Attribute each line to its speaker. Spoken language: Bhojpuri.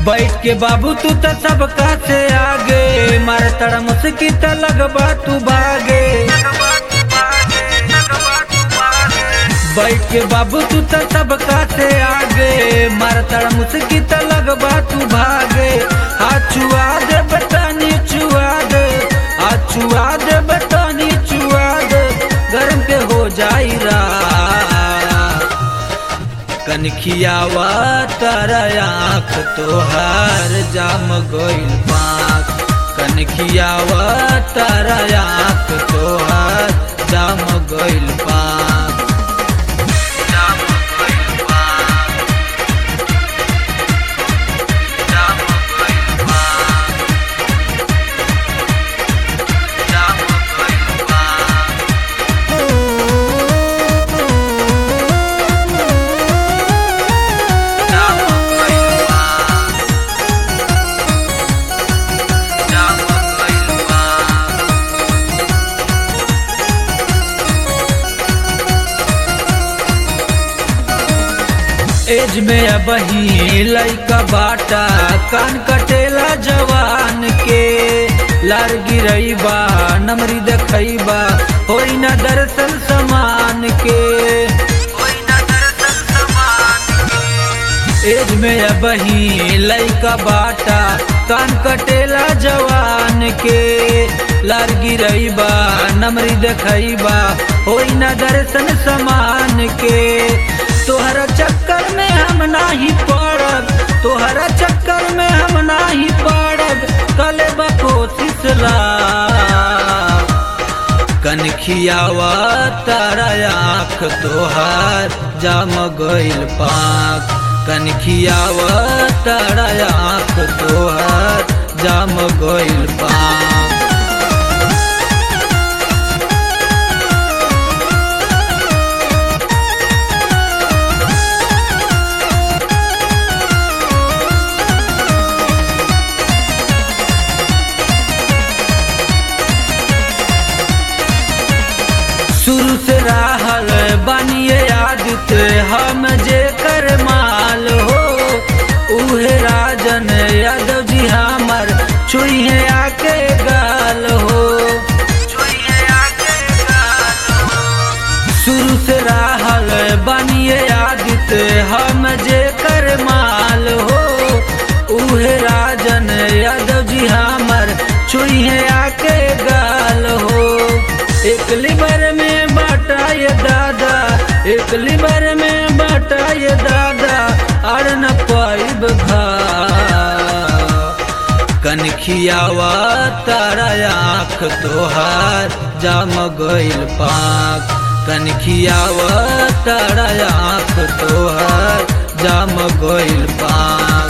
Speaker 1: बैठ के बाबू तू तो सबका से आगे मार तड़ा मुस्की त लगबा तू भागे बैठ के बाबू तू तो सबका से आगे मार तड़ा मुस्की त लगबा तू भागे हाथ छुआ दे बटानी छुआ दे हाथ छुआ दे बटानी छुआ दे गरम के हो जाई रा कनखियावा तारा आँख तोहार जाम गइल पाक कनखियावा तारा आँख तोहार जाम गइल पाक जाम गइल पाक जाम गइल पाक जाम गइल पाक जाम गइल पाक जाम गइल पाक एज में अब ही लइका बाटा कान कटेला जवान के लार गिरैबा नमरी देखैबा होई न दर्शन समान के होई न दर्शन समान एज में अब ही लइका बाटा कान कटेला जवान के लार गिरैबा नमरी देखैबा होई न दर्शन समान के तोहरा चक्कर में हम नाही पड़ब तोहरा चक्कर में हम नाही पड़ब कले कोशिश ला कनखियावा तारा आँख तोहार जाम गइल पाक कनखियावा तारा आँख तोहार जाम गइल पाक शुरू से रहल बनिए आदित हम जे कर माल हो उहे राजन यादव जी हमर छुइहे आके गाल हो शुरू से रहल बनिए आदित हम जे कर माल हो उहे राजन यादव जी हमर छुइहे आके गाल हो एक लिबर में बाटा ये दादा एक लिबर में बाटा ये दादा अर न पाइब भा कनखियावा तारा आँख तोहार जाम गइल पाक कनखियावा तारा आँख तोहार जाम गइल पाक